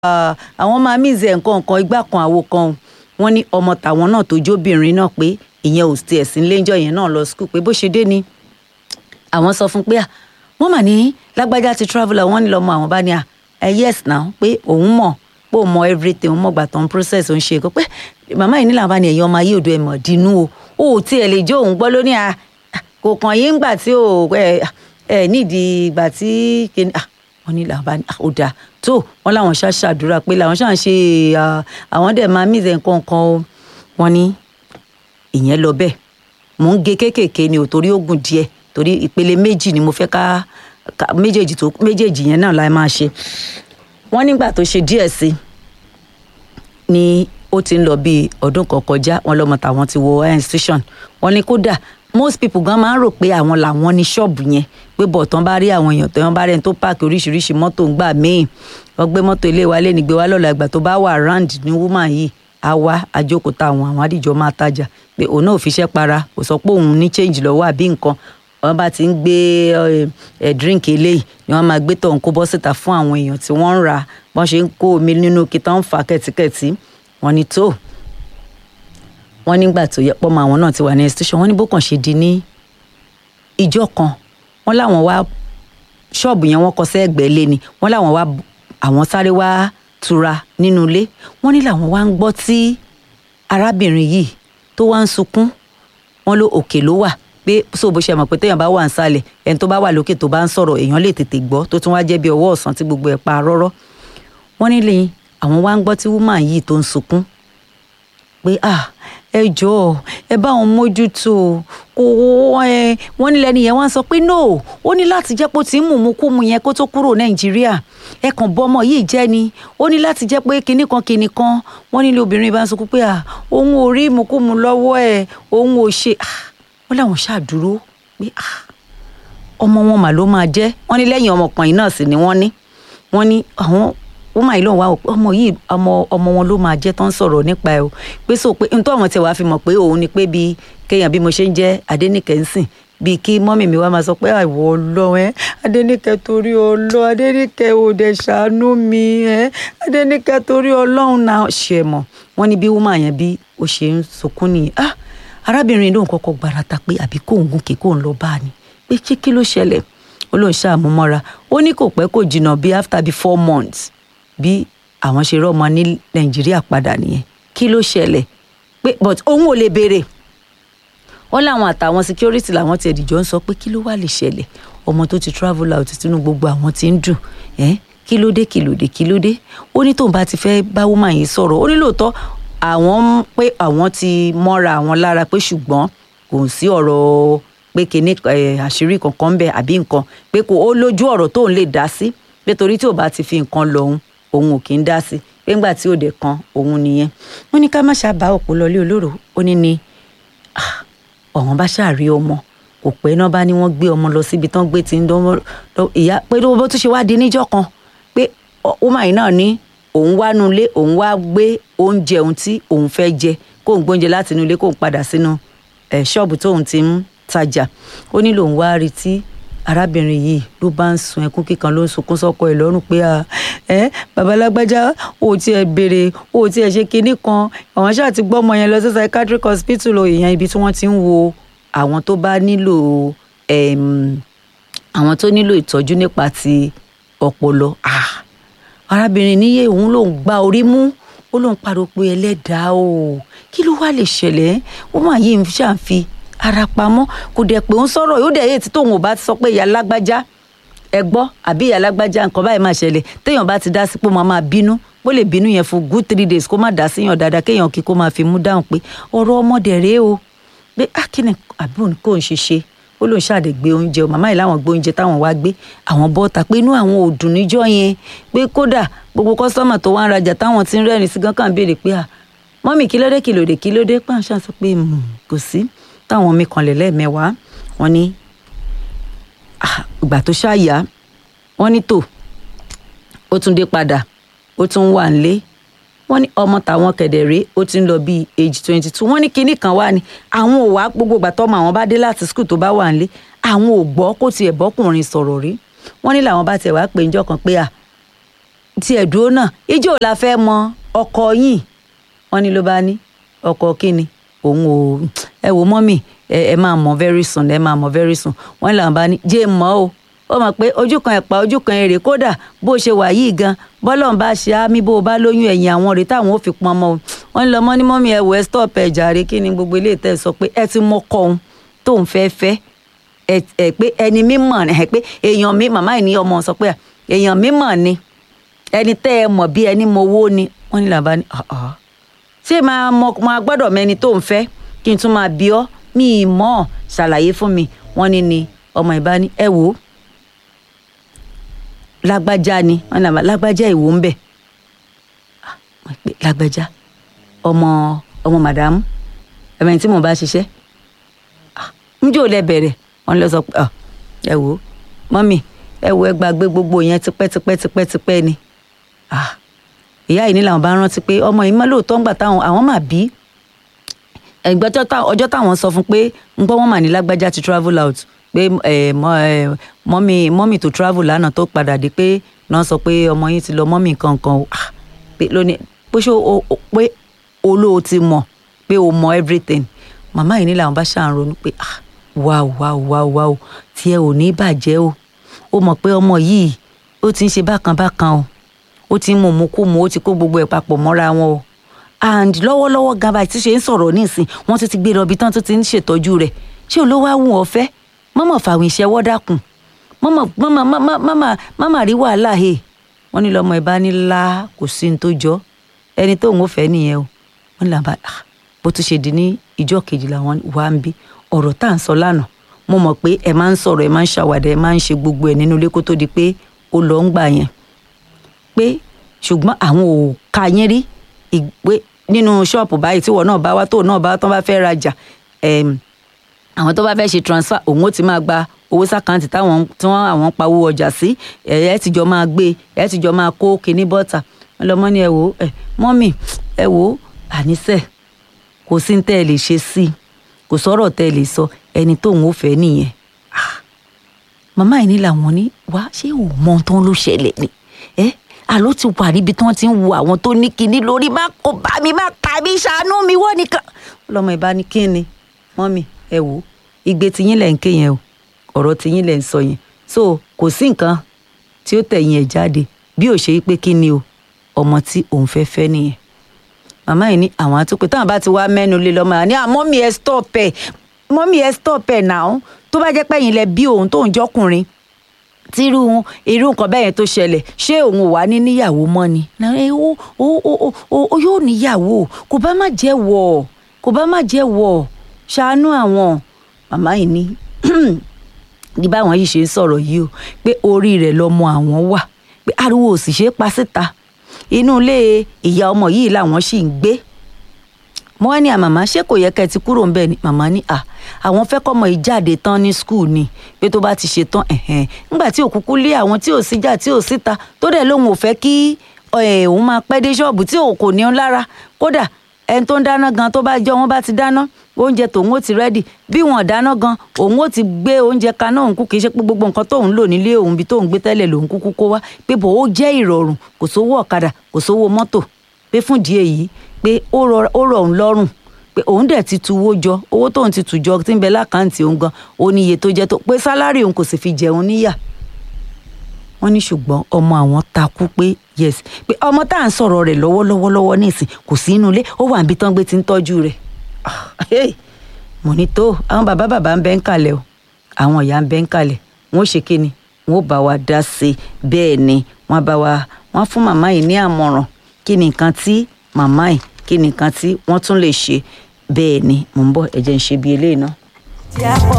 ah, àwọn máa mìíze nǹkan nǹkan igbá kan àwo kan o wọ́n ní ọmọ tàwọn náà tó jóbìnrin náà pé ìyẹn ò tiẹ̀ sí léńjọ́ yẹn náà lọ skul pé bó ṣe dé ni àwọn sọ fún pé à wọ́n mà ní lágbájá ti traveller wọ́n ní lọ́mọ àwọn bá ní à ẹ yes now pé òun mọ̀ pé òun mọ everything òun mọ̀ gbà tán process òun ṣe kó pé màmá yìí nílànà bá ní ẹ̀yìn ọmọ ayé òdo ẹ̀ mọ̀ dínú o ó tiẹ̀ lè jó òun gbọ́ lóní à kò kàn yín gbà tí ò ẹ ẹ nídìí ìgbà tí kìíní à wọ́n ní làwọn bá ní à, ó dáa tó wọ́n láwọn ṣáà ṣàdúrà pé làwọn ṣáà ń ṣe à, àwọn dẹ̀ máa mìíràn nǹkan kan o wọ́n ní ìyẹn lọ bẹ́ẹ̀ mò ń ge kéékèèké ni ò torí ó gùn díẹ̀ torí ìpele méjì ni mo fẹ́ ká ká- méjèèjì tó méjèèjì yẹn náà la máa ṣe wọ́n nígbà tó ṣe díẹ̀ sí i ni ó ti ń lọ bíi ọdún kan kọjá wọn lọmọ tàwọn ti wọ institution wọ́n ní kódà most people gan máa ń rò pé àwọn làwọn ní ṣọ́ọ̀bù yẹn pé bọ̀tán bá rí àwọn èèyàn tó yẹn bá rẹ̀ tó páàkì oríṣiríṣi mọ́tò ń gbà míì wọ́n gbé mọ́tò ilé wa lé ní gbé wa lọ́la ìgbà tó bá wà round ní woman yìí á wá àjókòó àwọn àwọn àdìjọ máa tajà pé òun náà ò fiṣẹ́ para kò sọ pé òun ní change lọ́wọ́ àbí nǹkan wọ́n bá ti ń gbé ẹ, ẹ drink eléyìí ni wọ́n máa gbé tọ̀hún kó bọ́ síta fún àwọn èèyàn tí wọ́n ń rà bọ́n ṣe ń kó omi nínú kí tán ń fà kẹ̀tíkẹ̀tí wọ́n ní tó wọ́n nígbà tó yẹ pọ́mọ àwọn náà ti wà ní institution wọ́n ní bó kàn ṣe di ní ìjọ kan wọ́n láwọn wá ṣọ́ọ̀bù yẹn wọ́n kọ sẹ́gbẹ̀ẹ́ lé ni wọ́n láwọn wá àwọn sáré wá tura nínú ilé wọ́n ní làwọn wá ń gbọ́ tí arábìnrin yìí tó wá ń sunkún wọ́n ló òkè ló wà pé so bó ṣe mọ̀ pé téèyàn bá wà nísàlẹ̀ ẹni tó bá wà lókè tó bá ń sọ̀rọ̀ èèyàn lè tètè gbọ́ tó tún wá jẹ́ bí ọwọ́ ọ̀sán tí gbogbo ẹ̀ pa rọ́rọ́ wọ́n nílé àwọn wá ń gbọ́ tí woman yìí tó ń sunkún pé ah ẹ jọ̀ọ́ ẹ bá wọn mójútó kò ẹ wọ́n ní lẹ́nu yẹn wọ́n sọ pé no ó ní láti jẹ́ pé ó ti ń mùmú kú mu yẹn kó tó kúrò nàìjíríà ẹ kàn bọ́ ọmọ yìí jẹ́ ni ó ní láti jẹ́ pé kinní kan kinní kan wọ́n nílé obìnrin bá ń sunkún pé ah òun ò rí ìmùkúmu lọ́wọ́ ẹ̀ òun ò ṣe ah wọ́n láwọn ṣàdúró pé ah ọmọ wọn mà ló máa jẹ́ wọ́n ní lẹ́yìn ọmọkùnrin náà sì ni wọ́n ní wọ́n ní àwọn wọ́n máa lóun wá wò pé ọmọ yìí ọmọ ọmọ wọn ló máa jẹ́ tó ń sọ̀rọ̀ nípa ẹ̀ o pé so pé nítorí àwọn tiẹ̀ wá fi mọ̀ pé òun ni pé bíi kéèyàn bí mo ṣe ń jẹ́ Adéníkẹ́ ń sìn bíi kí mọ́mì mi wá máa sọ pé àìwọ̀ ọlọ́run ẹ́ Adéníkẹ́ torí ọlọ́ Adéníkẹ́ ò dẹ̀ ṣàánú mi ẹ́ Adéníkẹ́ torí ọlọ́run náà ṣe mọ̀ wọ́n ní bí wúmà yẹn bí ó ṣe ń sunkún nìyí ah arábìnrin lóun kọ́kọ́ gbarata pé àbí kóun gùnkè kóun lọ bá a ni pé ṣé kí ló ṣẹlẹ̀ ó lóun ṣàmúmọ́ra ó ní kò pẹ́ kò jìnnà bíi after bíi four months bí àwọn ṣe rọ́mọ ní nàìjíríà padà nìyẹn kí ló ṣẹlẹ̀ pé but òun ò lè béèrè wọ́n láwọn àtàwọn security làwọn ti ẹ̀dìjọ́ ń sọ pé kí ló wá lè ṣẹlẹ̀ ọmọ tó ti travel out tínú gbogbo àwọn ti ń dùn ẹ́ kí ló dé kí ló dé kí ló dé ó ní tóun bá ti fẹ́ bá woman yìí sọ̀rọ̀ ó ní lóòótọ́ àwọn ń pé àwọn ti mọ́ra àwọn lára pé ṣùgbọ́n kò sí ọ̀rọ̀ pé kíní ẹ̀, àṣírí kankan ń bẹ àbí nǹkan pé kò ó lójú ọ̀rọ̀ tóun lè dá sí pé torí tí ò bá ti fi nǹkan lọ òun òun ò kí ń dá sí pé ńgbà tí òde kan òun nìyẹn wọ́n ní ká má ṣàbá òpó lọlé olóró ó ní ni ah, ọ̀hún bá ṣàrí ọmọ kò pẹ́ náà bá ní wọ́n gbé ọmọ lọ síbi tán gbé tí ń dánwó ìyá pé tó bó tún ṣe wá di níjọ́ kan pé ọmọ yìí náà ní òun wá nu ilé òun wá gbé oúnjẹ òun tí òun fẹ́ jẹ kóun gbóúnjẹ láti inú ilé kóun padà sínú ẹ̀ ṣọ́ọ̀bù tóun ti ń tajà ó ní lòun wá rí tí arábìnrin yìí ló bá ń sun ẹkún kíkan ló ń sunkún sọ́kọ ẹ̀ lọ́rùn pé à ẹ babalágbájá ò tiẹ̀ béèrè ò tiẹ̀ ṣe kinní kan àwọn ṣáà ti gbọ́ ọmọ yẹn lọ sí psychiatric hospital o ìyẹn ibi tí wọ́n ti ń wo àwọn tó bá nílò ẹm, àwọn tó nílò ìtọ́jú nípa ti ọpọlọ ah arábìnrin níyẹ òun lòún gba orí mú ó lóun pariwo pé ẹlẹ́dàá o kí ló wá lè ṣẹlẹ̀ ó mà yí ń ṣàǹfi ara pamọ́ kò dẹ̀ pé ó ń sọ̀rọ̀ yóò dẹ̀ yé tí tóun ò bá ti sọ pé ìyá lágbájá ẹ gbọ́ àbí ìyá lágbájá nǹkan báyìí máa ṣẹlẹ̀ téèyàn bá ti dá sí pé mo máa bínú bó lè bínú yẹn fún good three days kó má dá síyàn dáadáa kéèyàn kí kó máa fi mú dáhùn pé ọ̀rọ̀ ọmọdé rèé o pé akínní àbí òun kò ń ṣe ṣe ó lóun ṣàdé gbé oúnjẹ o màmá yìí láwọn gbé oúnjẹ táwọn wá gbé àwọn bọ́ta pé inú àwọn ò dùn níjọ́ yẹn pé kódà gbogbo kọ́sọ́mà tó wá ń rajà táwọn ti ń rẹ́rìn sí gán kàn béèrè pé à mọ́mì kí ló dé kí ló dé kí ló dé pàṣẹ sọ pé "Hmm, kò sí táwọn mi kanlẹ̀ lẹ́ẹ̀mẹ́wàá wọn ní ah, ìgbà tó ṣáàyà wọn ní tò ó tún dé padà ó tún wà nílé wọ́n ní ọmọ tàwọn kẹ̀dẹ̀rẹ́ ó ti ń lọ bíi age twenty two wọ́n ní kinní kan wá ní àwọn ò wá gbogbo ìgbà tọ́mọ àwọn bá dé láti skul tó bá wà nílé àwọn ò gbọ́ kó tiẹ̀ bọ́kùnrin sọ̀rọ̀ rí wọ́n ní làwọn bá tiẹ̀ wá pé njọ́ kan pé à tí ẹ̀ dúró náà ijó la fẹ́ mọ ọkọ yín wọ́n ní ló bá ní ọkọ kíni òun ò ẹ wò mọ́mì ẹ ẹ máa mọ̀ very soon ẹ máa mọ̀ very soon wọ́n làwọn bá ní jẹ́ mọ́ o ó mọ̀ pé ojú kan ẹ̀pà ojú kan èrè kódà bó ṣe wà yìí gan bọ́lọ̀ ń bá ṣe á mí bó o bá lóyún ẹ̀yìn àwọn rèé táwọn ò fi pọn ọmọ o wọ́n lọ mọ́ ní mọ́mì ẹ wò ẹ stop ẹ jàre kí ni gbogbo ilé ìtẹ́ sọ pé ẹ ti mọ kọ òun tóun fẹ́ fẹ́ ẹ ẹ pé ẹni mímọ̀ ẹ pé èèyàn mi màmá ẹ̀ ní ọmọ sọ pé à, èèyàn mímọ̀ ni ẹni tẹ́ ẹ mọ̀ bí ẹni mọ owó ni wọ́n ní làbá ní ọ̀ọ́ ṣé máa mọ máa gbọ́dọ̀ mẹni tó ń fẹ́ kí n tún máa bí ọ́ mi ì mọ̀ ọ́ ṣàlàyé fún mi wọ́n ní ni ọmọ ìbá ní ẹ wò ó lágbájá ni wọ́n ní àbá lágbájá ìwò ń bẹ̀ Ah, wọ́n pè lágbájá ọmọ ọmọ màdàmú ẹ̀mẹ́ni tí mò ń bá ṣiṣẹ́ njó lẹ bẹ̀rẹ̀ wọ́n lọ sọ pé ọ ẹ wò ó mọ́mì ẹ wò ẹ gbàgbé gbogbo yẹn tipẹ́tipẹ́ tipẹ́tipẹ́ ni Ah, ìyá yìí ní làwọn bá rántí pé ọmọ yìí má lóòótọ́ ń gbà táwọn àwọn mà bí ẹgbẹ́ ọjọ́ táwọn sọ fún pé ń gbọ́ wọ́n mà ní lágbájá ti travel out pé ẹ, mọ- ẹ, mọ́mì mọ́mì tó travel lánàá tó padà dé pé náà sọ pé ọmọ yín ti lọ mọ́mì kankan o Ah, pé lónìí pé ṣó o- o- pé olóò ti mọ̀ pé o mọ everything màmá yìí ní làwọn bá ṣàn ronú pé ah wáò wáò wáò wáò tí ẹ ò ní bàjẹ́ o ó mọ̀ pé ọmọ yìí ó ti ń ṣe bákan bákan o ó ti ń mú mú kú mu ó ti kó gbogbo ẹ̀ papọ̀ mọ́ra wọn o and lọ́wọ́lọ́wọ́ gan báyìí tí ṣe ń sọ̀rọ̀ nísìn wọ́n tún ti gbé lọ ibi tán tó ti ń ṣètọ́jú rẹ̀ ṣé olówó á wù ọ́ fẹ́ mọ́mọ́ fàwọn ìṣẹ́wọ́ dákun mọ́mọ́ mọ́mọ́ mọ́mọ́ mọ́mọ́ mọ́mọ́ rí wàhálà he wọ́n ní lọ́mọ ìbá ní lá kò sí ní tó jọ ẹni tóun ò fẹ́ nìyẹn o wọ́n ní làbá ah, bó tún ṣe di ní ìjọ kejì làwọn wà ń bí ọ̀rọ̀ tá à ń sọ lánàá mo mọ̀ pé ẹ máa ń sọ̀rọ̀ ẹ máa ń ṣàwàdà ẹ máa ń ṣe gbogbo ẹ̀ nínú ilé kó tó di pé ó lọ ń gbà yẹn pé ṣùgbọ́n àwọn ò ka yín rí ìgbé nínú ṣọ́ọ̀pù báyìí tí wọ́n náà bá wá tó náà bá tán bá fẹ́ rajà ẹm, àwọn tó bá fẹ́ ṣe transfer òun ó ti máa gba owó sàkáǹtì táwọn tí wọ́n àwọn ń pawó ọjà sí ẹ̀ ẹ́ ti jọ máa gbé ẹ̀ ti jọ máa kó kinní bọ́tà wọ́n lọ mọ́ ní ẹ wò ó ẹ mọ́mì ẹ wò ó àníṣe kò sí ní tẹ́ ẹ lè ṣe sí i kò sọ̀rọ̀ tẹ́ ẹ lè sọ ẹni tóun ó fẹ́ nìyẹn màmá yìí ní làwọn ní wá ṣé ò mọ ohun tó ń lọ ṣẹlẹ̀ ni ẹ àló ti wà níbi tí wọ́n ti ń wo àwọn tó ní kinní lórí má kó bá mi má ta mi ṣàánú mi wọ́n nìkan. lọ́mọ ìbá ní kí ni mọ́mì ẹ wò ó igbe tiyín lẹ̀ ń ké yẹn o ọ̀rọ̀ tiyín lẹ̀ ń sọ yẹn so kò sí nǹkan tí ó tẹ̀yìn ẹ̀ jáde bí ò ṣe pé kí ni o ọmọ tí òun fẹ́ fẹ́ nìyẹn màmá yìí ní àwọn àtúpè táwọn bá ti wá mẹ́nu lé lọ́mọ àní àmọ́mì ẹ stop ẹ̀ mọ́mì ẹ stop ẹ̀ náà tó bá jẹ́ pẹ́yìn lẹ bí òun tóun jọ́kùnrin tí irú irú nǹkan bẹ́ẹ̀ yẹn tó ṣẹlẹ̀ ṣé òun ò wá ní níyàwó mọ́ ni Náà, ẹ, ó ó ó ó ó ó yóò níyàwó kò bá má jẹ́ wọ̀ kò bá má jẹ́ wọ̀ ṣàánú àwọn màmá yìí ní ní báwọn yìí ṣe ń sọ̀rọ̀ yìí o pé orí rẹ̀ lọmọ àwọn wà pé ariwo ò sì ṣe é pa síta inú ilé ìyá ọmọ yìí làwọn sì ń gbé mo wá ní à màmá ṣé kò yẹ kẹ́ ẹ ti kúrò ńbẹ̀ ni màmá ní à àwọn fẹ́ kọ́mọ yìí jáde tán ní skul ni pé tó bá ti ṣe tán ẹ̀hẹ́n nígbà tí òkúkú lé àwọn tí ò síjà tí ò síta tó dẹ̀ lóun ò fẹ́ kí ẹ̀, òun máa pẹ́ dé ṣọ́ọ̀bù tí òun kò ní ọ́n lára kódà ẹni tó ń dáná gan tó bá jọ wọn bá ti dáná oúnjẹ tòun ó ti rẹ́dì bí wọn dáná gan òun ó ti gbé oúnjẹ kaná òun kú kì í ṣe pé gbogbo nǹkan tóun lò nílé òun bí tóun gbé tẹ́lẹ̀ lòun kúkú kó wá pé bò ó jẹ́ ìrọ̀rùn kò sówó ọ̀kadà kò sówó mọ́tò pé fún ìdí èyí pé ó rọ ó rọ̀ òun lọ́rùn pé òun dẹ̀ ti tu owó jọ owó tóun ti tù jọ tí ń bẹ lákàntì òun gan ó ní iye tó jẹ́ tó pé sálárì òun kò sì fi jẹun níyà wọ́n ní ṣùgbọ́n ọmọ àwọn takú pé yes pé ọmọ tá à ń sọ̀rọ̀ rẹ̀ lọ́wọ́lọ́wọ́ lọ́wọ́ nísìn kò sí inú ilé ó wà níbi tán gbé ti ń tọ́jú rẹ̀ Ah, hey, mo ní tó àwọn bàbá bàbá ń bẹ ń kalẹ̀ o àwọn ìyá ń bẹ ń kalẹ̀ wọ́n ó ṣe kí ni wọ́n ó bá wa dá sí i bẹ́ẹ̀ ni wọ́n bá wa wọ́n fún màmá yìí ní àmọ̀ràn kí ni nǹkan tí màmá yìí kí ni nǹkan tí wọ́n tún lè ṣe bẹ́ẹ̀ ni mò ń bọ̀ ẹ jẹ́ n ṣe bí eléyìí náà. tí a pọ̀